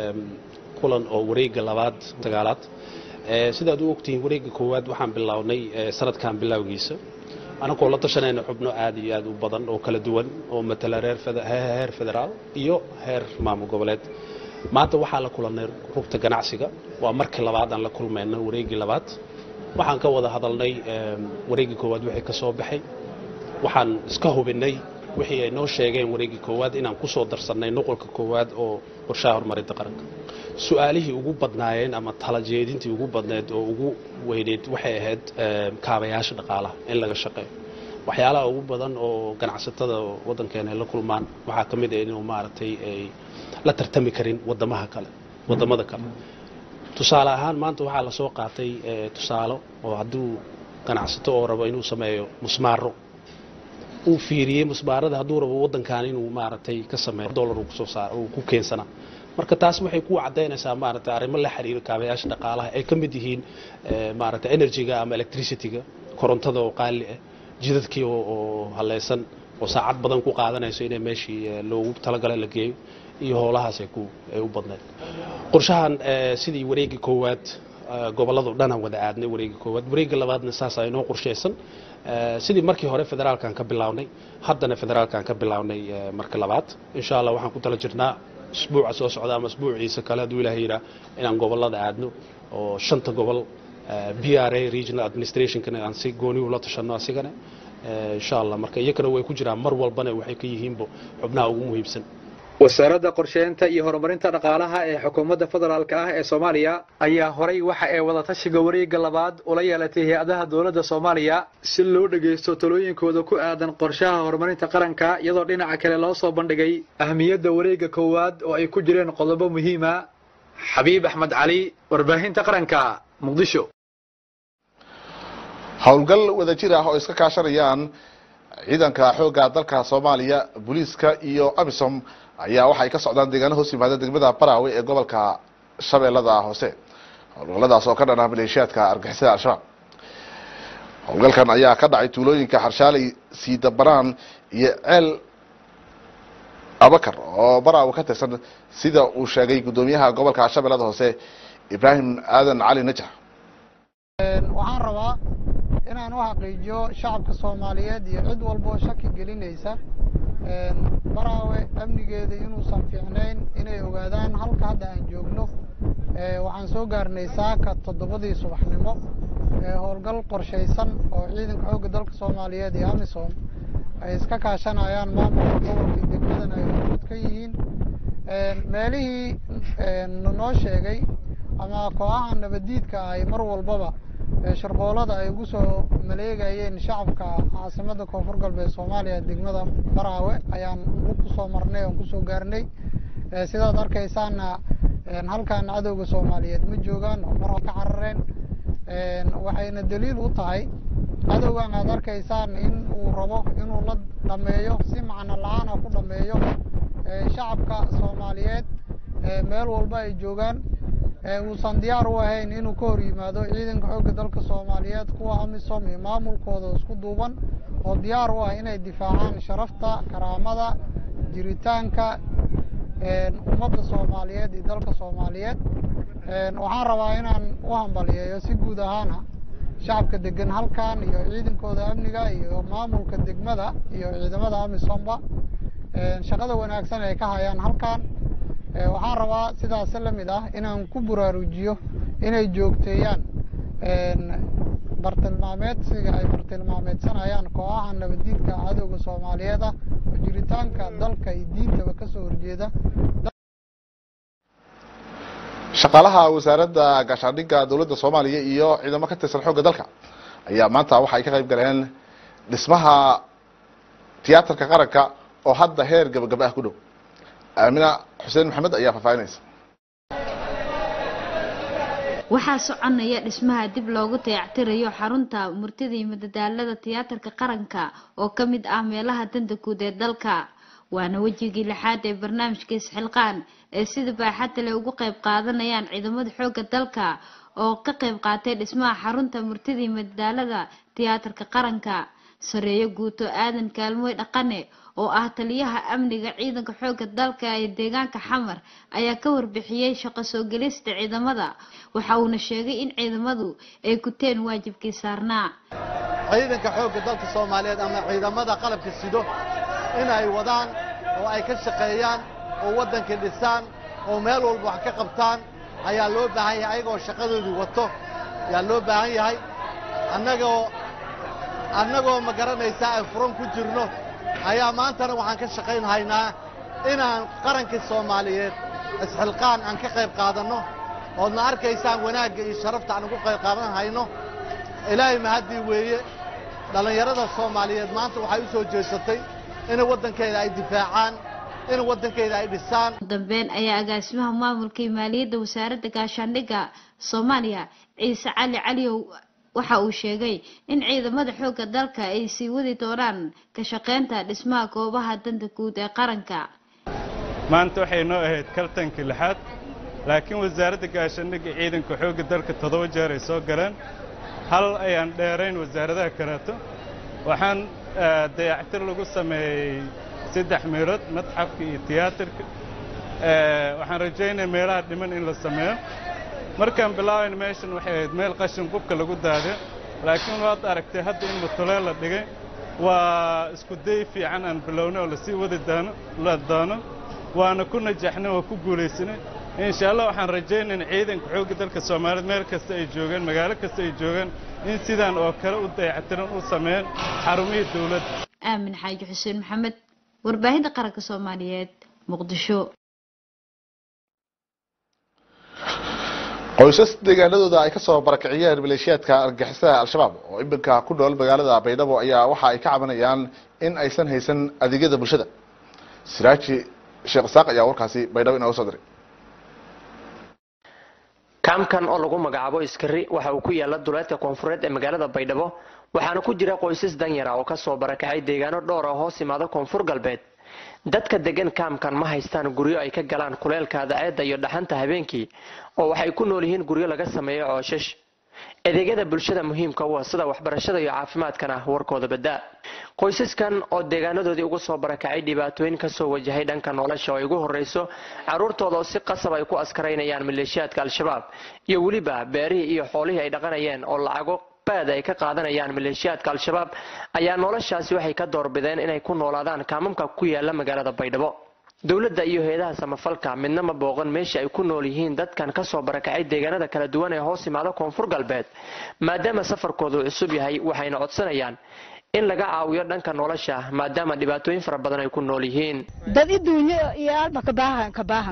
kulan oo wareegga labaad sagaalaad sidaad u ogtihiin wareegga koowaad waxaan bilownay sanadkan bilowgiisa anagoo la tashanayna xubno aad iyo aad u badan oo kala duwan oo matala heer federaal iyo heer maamul goboleed maanta waxaa la kulannay rugta ganacsiga waa markii labaad aan la kulmayno wareeggii labaad waxaan ka wada hadalnay wareeggii koowaad wixii ka soo baxay waxaan iska hubinnay wixii ay noo sheegeen wareeggii koowaad inaan ku soo darsannay nuqolka koowaad oo qorshaha horumarinta qaranka su-aalihii ugu badnaayeen ama talajeedintii ugu badneed oo ugu weyneyd waxay ahayd kaabayaasha dhaqaalaha in laga shaqeeyo waxyaalaha ugu badan oo ganacsatada waddankeena ay la kulmaan waxaa ka mid ah inuu maaragtay ay la tartami karin wadamaha kale wadamada kale tusaale ahaan maanta waxaa lasoo qaatay tusaalo oo hadduu ganacsato oo rabo inuu sameeyo musmaaro uu fiiriyey musmaarada hadduu rabo waddankan inuu maaragtay ka sameeyo dollar uu kusoo saar uu ku keensanaa marka taas waxay ku cadaynaysaa maaragtay arrimo la xiriira kaabayaasha dhaqaalaha ay ka mid yihiin maaragtay energy-ga ama electricity-ga korontada oo qaali ah jidadkii oo haleysan oo saacad badan ku qaadanayso inay meeshii loogu talagalay la geeyo iyo howlahaas ay ku ay u badneed qorshahan sidii wareegii koowaad gobolladao dhan aan wada aadnay wareegii koowaad wareegga labaadna saas ay noo qorshaysan sidii markii hore federaalkan ka bilownay haddana federaalkan ka bilownay marka labaad insha allah waxaan ku tala jirnaa isbuuca soo socda ama isbuuciisa kale hadduu ilaah yidhaa inaan gobollada aadno oo shanta gobol b r a regional administrationkana aan si gooni ula tashanno asigana insha allah marka iyakana way ku jiraan mar walbana waxay ka yihiinba xubnaha ugu muhiimsan
wasaaradda qorsheynta iyo horumarinta dhaqaalaha ee xukuumadda federaalk ah ee soomaaliya ayaa horay waxa ay wadatashiga wareegga labaad ula yeelatay hay-adaha dowladda soomaaliya si loo dhagaysto talooyinkooda ku aadan qorshaha horumarinta qaranka iyadoo dhinaca kale loo soo bandhigay ahmiyadda wareegga koowaad oo ay ku jireen qodobo muhiima xabiib axmed cali warbaahinta qaranka muqdisho
howlgal wadajir ah oo iska kaashanayaan ciidanka xoogga dalka soomaaliya booliiska iyo amisom ayaa waxay ka socdaan deegaano hoos yimaada degmada baraawe ee gobolka shabeellada hoose howlgalladaas oo ka dhan ah maleeshiyaadka argixisada al-shabaab howlgalkan ayaa ka dhacay tuulooyinka xarshaaley siidabanaan iyo ceel abakar oo baraawe ka tirsan sida uu sheegay guddoomiyaha gobolka shabeellada hoose ibraahim aadan cali najax
waxaan rabaa inaan u xaqiijiyo shacabka soomaaliyeed iyo cid walboo shaki gelinaysa baraawe amnigeeda inuusan fiicnayn inay ogaadaan halka hadda aan joogno waxaan soo gaarnay saaka toddobadii subaxnimo howlgal qorshaysan oo ciidanka xoogga dalka soomaaliyeed iyo amisom ay iska kaashanayaan maamulka gobolka degmadan ay hormuud ka yihiin meelihii noo sheegay ama kooxaha nabadiidka ay mar walbaba sharqoolada ay ugu soo maleegayeen shacabka caasimadda koonfur galbeed soomaaliya degmada baraawe ayaan kusoo marnay oon kusoo gaarnay sidaad arkaysaana halkan cadowga soomaaliyeed ma joogaan oo mar ka carareen waxayna daliil u tahay cadowgan aad arkaysaan in uu rabo inuu la dhameeyo si macno la-aana ku dhameeyo shacabka soomaaliyeed meel walba ay joogaan uusan diyaar u ahayn inuu ka hor yimaado ciidanka xoogga dalka soomaaliyeed kuwa amisom iyo maamulkooda isku duuban oo diyaar u ah inay difaacaan sharafta karaamada jiritaanka ummadda soomaaliyeed iyo dalka soomaaliyeed waxaan rabaa inaan u hambaliyeeyo si guud ahaana shacabka degan halkan iyo ciidankooda amniga iyo maamulka degmada iyo ciidamada amisomba shaqada wanaagsan ay ka hayaan halkan waxaan rabaa sidaas la mid ah inaan ku buraarujiyo inay joogteeyaan bartilmaameedsiga ay bartilmaameedsanayaan kooxaha nabadiidka cadowga soomaaliyeed ah oo jiritaanka dalka iyo diintaba kasoo horjeeda
shaqaalaha wasaaradda gaashaandhigga dowladda soomaaliya iyo ciidamo ka tirsan xoogga dalka ayaa maanta waxa ay ka qayb galeen dhismaha tiyaatarka qaranka oo hadda heer gabagaba ah ku dhow aamina xuseen maxamed ayaa faahfaahinaysa
waxaa soconaya dhismaha dib loogu dayactirayo xarunta murtida iyo madadaalada tiyaatarka qaranka oo ka mid ah meelaha danta guud ee dalka waana wejigii lixaad ee barnaamijka isxilqaan ee sida baaxadda leh ugu qayb qaadanayaan ciidamada xoogga dalka oo ka qayb qaatay dhismaha xarunta murtida iyo madadaalada tiyaatarka qaranka sareeyo guuto aadan kaalmooy dhaqane oo ah taliyaha amniga ciidanka xoogga dalka ee deegaanka xamar ayaa ka warbixiyey shaqo soo gelista ciidamada waxa uuna sheegay in ciidamadu ay guteen waajibkii saarnaa
ciidanka xoogga dalka soomaaliyeed ama ciidamada qalabka sido inay wadaan oo ay ka shaqeeyaan oo waddanka dhisaan oo meel walba wax ka qabtaan ayaa loo baahan yahay ayagoo shaqadoodii wato ayaa loo baahan yahay annagoo annagoo ma garanaysaa ay furan ku jirno ayaa maantana waxaan ka shaqaynhaynaa inaan qarankii soomaaliyeed isxilqaan aan ka qayb qaadanno oodna arkaysaan wanaagga iyo sharafta aan ugu qayb qaadan hayno ilaahay mahaddii weeye dhallinyarada soomaaliyeed maanta waxay u soo jeesatay in waddankeeda ay difaacaan in waddankeeda ay dhisaan
ugu dambeyn ayaa agaasimaha maamulka iyo maaliyadda wasaaradda gaashaandhigga soomaaliya ciise cali caliyow waxa uu sheegay in ciidamada xoogga dalka ay sii wadi doonaan ka shaqaynta dhismaha goobaha danta guud ee qaranka
maanta waxay noo ahayd kaltankii lixaad laakiin wasaaradda gaashaandhigga ciidanka xoogga dalka toddoba jeer ay soo galeen hal ayaan dheerayn wasaaradaha kaleeto waxaan dayactir lagu sameeyey saddex meelood madxafka iyo tiyaatarka waxaan rajaynaya meelaha dhiman in la sameeyo markaan bilaabayna meeshan waxay ahayd meel qashin qubka lagu daadiyo laakiin waad aragtay hadda in matoleen la dhigay waa isku day fiican aan bilownay oo lasii wadi doono la doono waana ku najaxnay oo ku guulaysanay insha allah waxaan rajaynayn ciidanka xoogga dalka soomaaliyeed meel kasta ay joogaan magaalo kasta ay joogaan in sidaan oo kale u dayactiran u sameeyaan xarumihii dowladda
aamin xaaji xuseen maxamed warbaahinta qaranka soomaaliyeed muqdisho
qoysas deegaanadooda ay ka soo barakiciyeen maleeshiyaadka argagixisada al-shabaab oo iminka ku nool magaalada baydhabo ayaa waxa ay ka cabanayaan in aysan haysan adeegyada bulshada siraaji sheekh isaaq ayaa warkaasi baydhabo inooga soo diray
kaamkan oo lagu magacaabo iskari waxa uu ku yaala duleedka koonfureed ee magaalada baydhabo waxaana ku jira qoysas danyara oo kasoo barakacay deegaano dhowr ah hoos imaada koonfur galbeed dadka degan kaamkan ma haystaan guryo ay ka galaan kuleelka adaceedda iyo dhaxanta habeenkii oo waxay ku nool yihiin guryo laga sameeyo cooshash adeegyada bulshada muhiimka u ah sida waxbarashada iyo caafimaadkana warkooda badaa qoysaskan oo deegaanadoodii ugu soo barakacay dhibaatooyin kasoo wajahay dhanka nolosha oo ay ugu horeyso caruurtooda oo si qasab ay ku askaraynayaan maleeshiyaadka al-shabaab iyo weliba beerihii iyo xoolihii ay dhaqanayeen oo lacago baad ay ka qaadanayaan maleeshiyaadka al-shabaab ayaa noloshaasi waxay ka doorbideen inay ku noolaadaan kaamamka ku yaala magaalada baydhabo dowladda iyo hay-adaha samafalka midna ma booqan meesha ay ku nool yihiin dadkan kasoo barakacay deegaanada kala duwan ee hoos imaada koonfur galbeed maadaama safarkoodu cusub yahay waxayna codsanayaan in laga caawiyo dhanka nolosha maadaama dhibaatooyin fara badan ay ku nool yihiin
dad iduunyo iyo alba kabaahan kabaahangna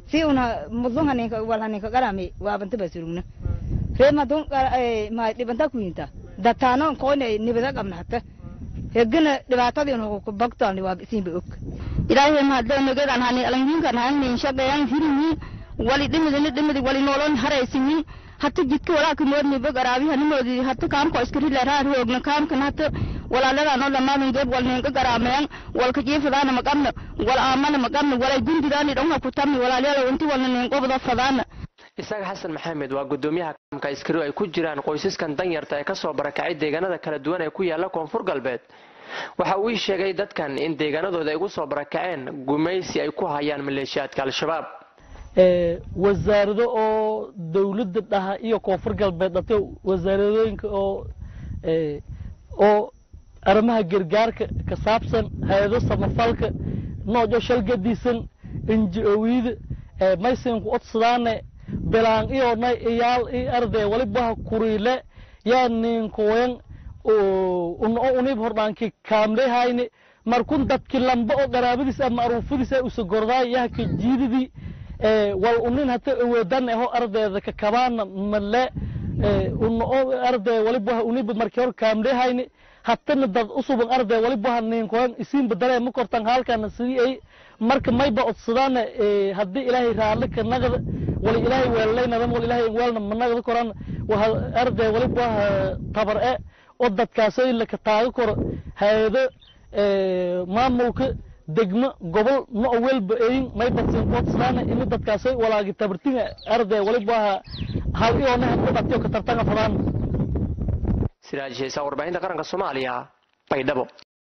si una mudlun haninka wal haninka qarami waa banta basurugna ree madun ma dhibanta ku yinta dataano qoone nibada qabna hata hegana dhibaatadii unu ku bagtaan waa siinba og
ilaahay mahadle nagedan hani alanginkan hanin shaqeeyaan hirimi wali dhimidini dhimidi wali nolon haraysinin hata jidka walaaki moodni bog araabihanimoodi hata kaamko iskarileeraar hoogna kaamkan hata walaaladano dhamaamin geeb walninka garaameyan walka jiifadaana maqabna wal aamana maqabna walay gundidaani dhonga kutami walaalyada inti walna ninqobda fadaana
isaga xasan maxamed waa gudoomiyaha kaamka iskari ay ku jiraan qoysaskan danyarta ee kasoo barakacay deegaanada kala duwan ee ku yaala koonfur galbeed waxa uu ii sheegay dadkan in deegaanadooda ay ugu soo barakaceen gumaysi ay ku hayaan maleeshiyaadka al-shabaab
wasaarado oo dowladda dhaha iyo koonfur galbeed dhate wasaaradooyinka oo oo arrimaha gargaarka ka saabsan hay-ado samafalka nooco shalgadiisan inji-owiyada maysinku odsadaane belaan iyonay iyaal i arday walibaha kuriile yaa ninkoyan unoo unib hordhaanki kaamlehayne markun dadki lamba oo qaraabadiis ama aruufadiis ay usagordaay yahka jiididii wal unin hata awoodana aho ardayda ka kabaana male unoo arday walibaha uniba markii hor kaamlehayne hatana dad usuban arday walibaha ninkoyan isiin badale ma kortan halkana sidii ay marka mayba odsadaan haddii ilaahay raalli ka naqda wala ilaahay weellaynadan wala ilaahay weelna ma naqda koran waa arday waliba tabar e oo dadkaasoo in laka taago karo hay-ado maamulka degmo gobol no welba eyin mayba sinkoodsadaan ini dadkaasoo walaagi tabartinga arday waliba hal iyoona hadku dhatiyo ka tartanga fadaan
siraaj heesa warbaahinta qaranka soomaaliya baydhabo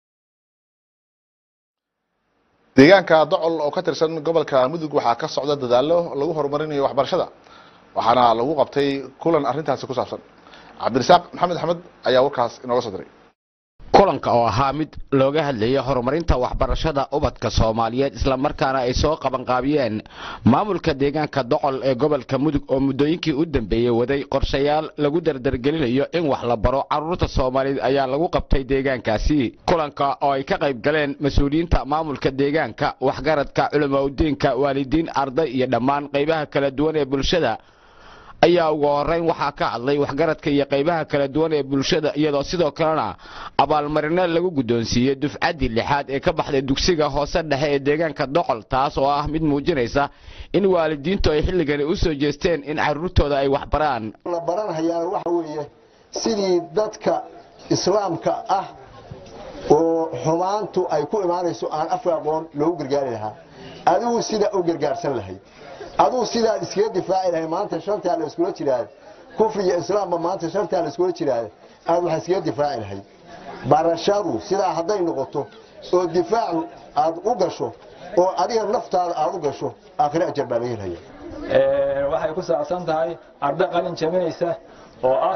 deegaanka docol oo ka tirsan gobolka mudug waxaa ka socda dadaalo lagu horumarinayo waxbarashada waxaana lagu qabtay kulan arrintaasi ku saabsan cabdirasaaq maxamed axmed ayaa warkaas inooga soo diray
kulanka oo ahaa mid looga hadlayay horumarinta waxbarashada ubadka soomaaliyeed islamarkaana ay soo qabanqaabiyeen maamulka deegaanka docol ee gobolka mudug oo muddooyinkii u dambeeyey waday qorshayaal lagu dardargelinayo in wax la baro carruurta soomaaliyeed ayaa lagu qabtay deegaankaasi kulanka oo ay ka qayb galeen mas-uuliyiinta maamulka deegaanka waxgaradka culamaudiinka waalidiin arday iyo dhammaan qaybaha kala duwan ee bulshada ayaa ugu horeyn waxaa ka hadlay waxgaradka iyo qaybaha kala duwan ee bulshada iyadoo sidoo kalena abaalmarino lagu guddoonsiiyey dufcaddii lixaad ee ka baxday dugsiga hoose dhexe ee deegaanka docol taas oo ah mid muujinaysa in waalidiintu ay xilligani u soo jeesteen in carruurtooda ay wax baraan
la baranhayaa waxa weeye sidii dadka islaamka ah oo xumaantu ay ku imaanayso aan afka aqoon loogu gargaari lahaa adigu sidaa u gargaarsan lahayd aduu sidaad iskaga difaaci lahay maanta shartaa la iskula jiraada kufri iyo islaamba maanta shartaa la iskula jiraada aad waxaa iskaga difaaci lahayd barashadu sidaa hadday noqoto oo difaacu aad u gasho oo adiga naftaada aad u gasho aakhire ajar baa laga helaya
waxay ku saabsan tahay arday qalin jabinaysa oo ah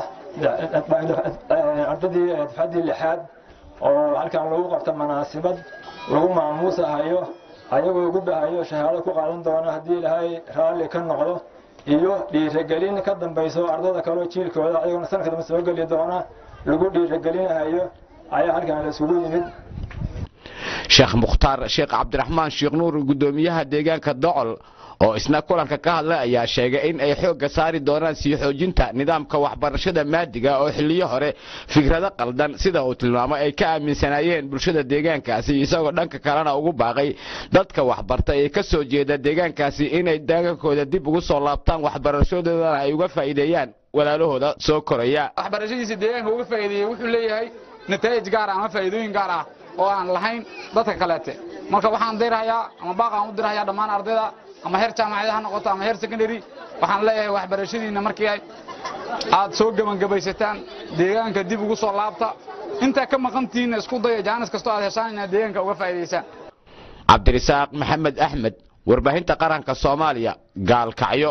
ardadii dufcaddii lixaad oo halkan lagu qabta manaasibad lagu maamuusahayo ayagoo gubahayo shahaado ku qaadan doono haddii ilaahay raalli ka noqdo iyo dhiiragelin ka dambayso ardada kaleo jiilkooda ayagona sanadka dambe soo geli doona lagu dhiiragelinahayo ayaa halkan la isugu yimid
sheekh mukhtaar sheekh cabdiraxmaan sheekh nuur guddoomiyaha deegaanka docol oo isna kulanka ka hadlay ayaa sheegay in ay xoogga saari doonaan sii xoojinta nidaamka waxbarashada maadiga oo xilliyo hore fikrado qaldan sida uu tilmaamay ay ka aaminsanaayeen bulshada deegaankaasi isagoo dhanka kalena ugu baaqay dadka waxbarta ee ka soo jeeda deegaankaasi inay deegaankooda dib ugu soo laabtaan waxbarashadoodana ay uga faa'iideeyaan walaalahooda soo koraya
waxbarashadiisa deegaanka uga faa'iideeyey wuxuu leeyahay nataa'ij gaar ah ama faa'iidooyin gaar ah oo aan lahayn dadka kaleete marka waxaan dirhayaa ama baaqaan u dirhayaa dhammaan ardayda ama heer jaamacad ha noqoto ama heer secondary waxaan leeyahay waxbarashadiinna markii aad soo gebangabaysataan deegaanka dib ugu soo laabta intaa ka maqantiinna isku daya jaanis kastoo aad heshaan inaad deegaanka uga faa'iidaysaan
cabdirasaaq maxamed axmed warbaahinta qaranka soomaaliya gaalkacyo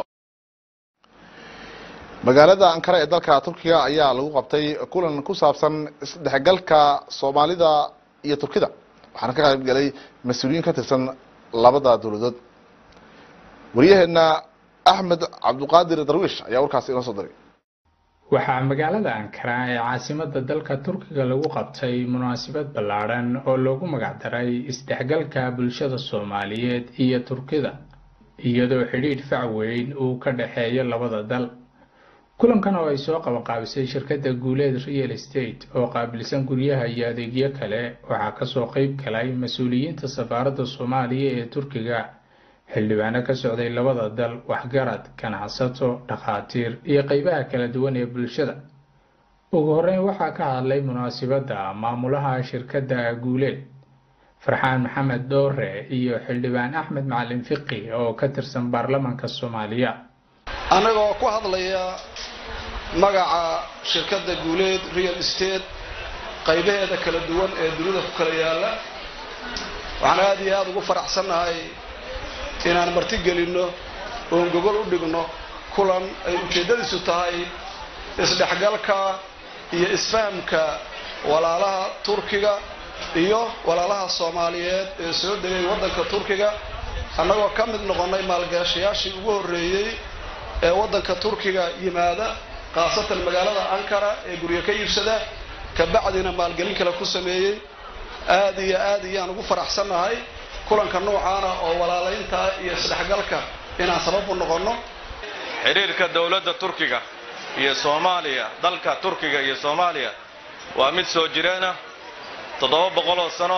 magaalada ankara ee dalka turkiga ayaa lagu qabtay kulan ku saabsan isdhexgalka soomaalida iyo turkida waxaana ka qayb galay mas-uuliyiin ka tirsan labada dowladood waryaheena axmed cabduqaadir darwiish ayaa warkaasi inoo soo diray
waxaa magaalada ankara ee caasimada dalka turkiga lagu qabtay munaasabad ballaadhan oo loogu magacdaray isdhexgalka bulshada soomaaliyeed iyo turkida iyadoo xidhiidh fac weyn uu ka dhexeeyo labada dal kulankan oo ay soo qabanqaabisay shirkadda guuleed real estate oo qaabilsan guryaha iyo adeegyo kale waxaa kasoo qeyb galay mas-uuliyiinta safaaradda soomaaliya ee turkiga xildhibaano ka socday labada dal waxgarad ganacsato dhakhaatiir iyo qeybaha kala duwan ee bulshada ugu horeyn waxaa ka hadlay munaasibadda maamulaha shirkadda guuleed farxaan maxamed dhoore iyo xildhibaan axmed macalin fiqi oo ka tirsan baarlamanka soomaaliya
annagoo ku hadlaya magaca shirkadda guuleed real estate qaybaheeda kala duwan ee dunida ku kala yaalla waxaan aada iyo aada ugu faraxsannahay inaan marti gelinno oon gogol u dhigno kulan ay ujeeddadiisu tahay isdhexgalka iyo isfahamka walaalaha turkiga iyo walaalaha soomaaliyeed ee soo degay waddanka turkiga annagoo ka mid noqonnay maalgashayaashii ugu horreeyey ee waddanka turkiga yimaada khaasatan magaalada ankara ee guryo ka iibsada kabacdina maalgelin kale ku sameeyey aada iyo aad iyaan ugu faraxsannahay kulanka noocaana oo walaalaynta iyo isdhexgalka inaan sabab u noqonno
xidhiirka dowladda turkiga iyo soomaaliya dalka turkiga iyo soomaaliya waa mid soo jireena toddoba boqoloo sano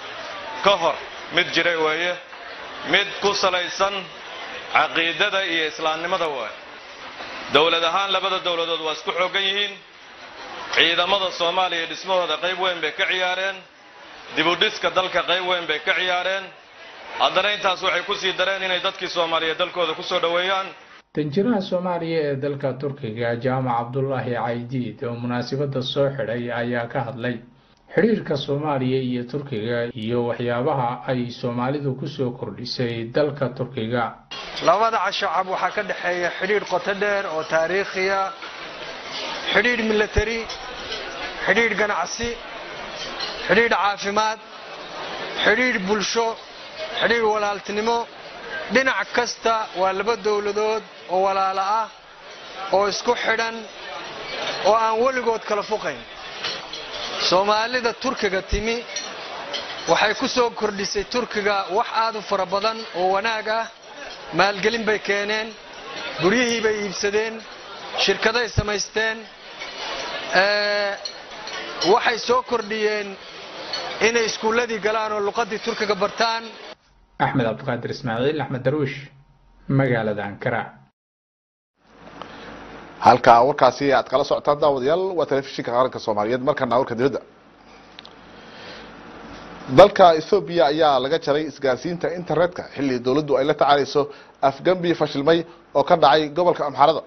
ka hor mid jiray weeye mid ku salaysan caqiidada iyo islaamnimada waaye dowlad ahaan labada dowladood waa isku xooggan yihiin ciidamada soomaaliya dhismahooda qayb weyn bay ka ciyaareen dibudhiska dalka qayb weyn bay ka ciyaareen haddana intaas waxay ku sii dareen inay dadkii soomaaliya dalkooda ku soo dhoweeyaan
danjiraha soomaaliya ee dalka turkiga jaamac cabdulaahi caydiid oo munaasibadda soo xidhay ayaa ka hadlay xidhiirka soomaaliya iyo turkiga iyo waxyaabaha ay soomaalidu kusoo kordhisay dalka turkiga
labada shacab waxaa ka dhexeeya xidhiidh qoto dheer oo taariikhiya xidhiidh milatari xidhiidh ganacsi xidhiidh caafimaad xidhiidh bulsho xidhiidh walaaltinimo dhinac kasta waa laba dowladood oo walaalo ah oo isku xidhan oo aan weligood kala fuqayn soomaalida turkiga timi waxay ku soo kordhisay turkiga wax aad u fara badan oo wanaag ah maalgelin bay keeneen guryihii bay iibsadeen shirkaday samaysteen waxay soo kordhiyeen inay iskuulladii galaan oo luqaddii turkiga bartaan
axmed cabdiqaadir ismaaciil axmed darwiish magaalada ankara
halka warkaasi aad kala socotaan daawadayaal waa telefishinka qaranka soomaaliyeed markana warka dibadda dalka ethoobiya ayaa laga jaray isgaarsiinta internetka xilli dowladdu ay la tacaalayso afgambi fashilmay oo ka dhacay gobolka amxarada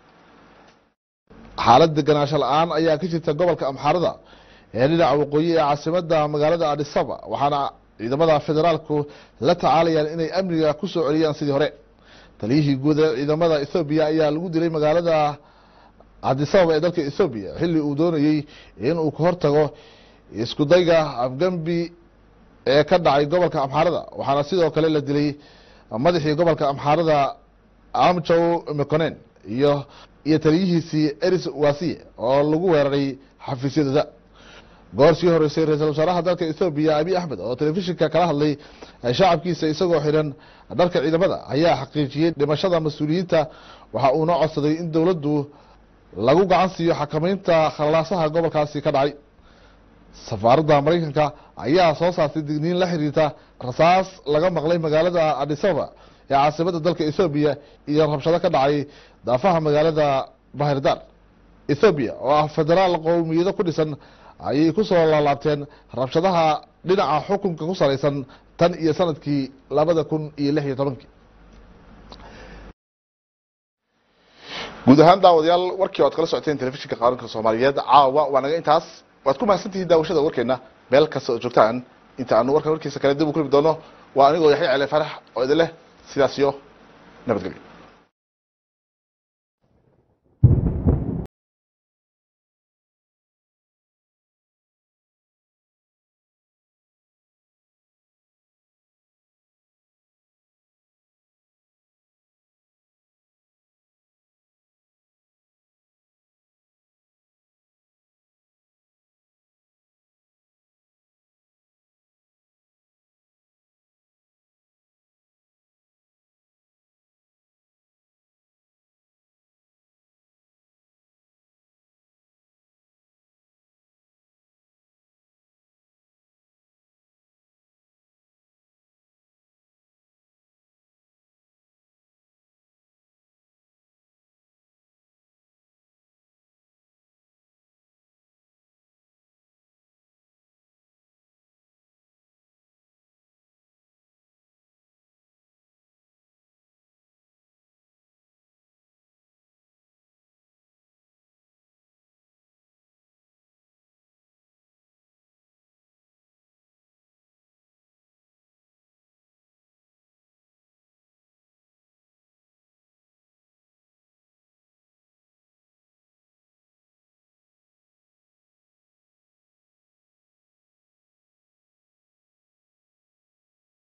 xaalad deganaansho la-aan ayaa ka jirta gobolka amxarada ee dhinaca waqooyi ee caasimada magaalada adisaba waxaana ciidamada federaalku la tacaalayaan inay amniga ku soo celiyaan sidii hore taliyihii guud ee ciidamada ethoobiya ayaa lagu dilay magaalada adisababa ee dalka ethoobiya xilli uu doonayey inuu ka hortago iskudayga afgambi ee ka dhacay gobolka amxaarada waxaana sidoo kale la dilay madaxii gobolka amxaarada amjow meconen iyo iyo taliyihiisii eris wasiye oo lagu weeraray xafiisyadooda goor sii horeysay ra-iisul wasaaraha dalka ethoobiya abiy axmed oo telefishinka kala hadlay shacabkiisa isagoo xidhan dharka ciidamada ayaa xaqiijiyey dhimashada mas-uuliyiinta waxa uuna codsaday in dowladdu lagu gacan siiyo xakamaynta khalaasaha gobolkaasi ka dhacay safaaradda maraykanka ayaa soo saartay digniin la xiriirta rasaas laga maqlay magaalada adisaba ee caasimada dalka ethoobiya iyo rabshado ka dhacay daafaha magaalada bahirdar ethoobiya oo ah federaal qowmiyado ku dhisan ayay ku soo laalaabteen rabshadaha dhinaca xukunka ku salaysan tan iyo sanadkii labada kun iyo lix iyo tobankii guud ahaan daawadayaal warkii oad kala socoteen telefishinka qaaranka soomaaliyeed caawa waa naga intaas waad ku mahadsantihiin daawashada warkeena meel kasta oo joogtaan inta aanu warkan warkiisa kale dib u kulmi doono waa anigoo yaxya cele farax oo idin leh sidaas iyo nabadgelyo